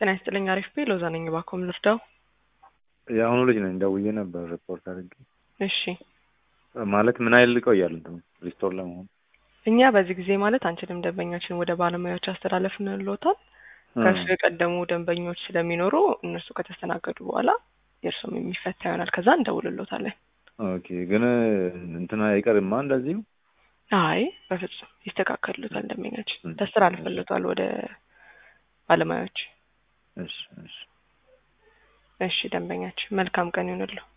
ጤና ይስጥልኝ። አሪፍ ቤ ሎዛ ነኝ። እባክዎን ልርዳው? የአሁኑ ልጅ ነኝ። ደውዬ ነበር ሪፖርት አድርጌ። እሺ ማለት ምን ያህል ይቆያል እንትኑ ሪስቶር ለመሆን? እኛ በዚህ ጊዜ ማለት አንችልም። ደንበኛችን ወደ ባለሙያዎች አስተላለፍንልዎታል። ከእሱ የቀደሙ ደንበኞች ስለሚኖሩ እነሱ ከተስተናገዱ በኋላ የእርሱም የሚፈታ ይሆናል። ከዛ እንደውልሎታለን። ኦኬ ግን እንትና አይቀርማ እንደዚሁ አይ በፍጹም ይስተካከልሎታል። ደንበኛችን ተስተላልፈልሎታል ወደ ባለሙያዎች። እሺ እሺ እሺ ደንበኛችን መልካም ቀን ይሁንልዎ።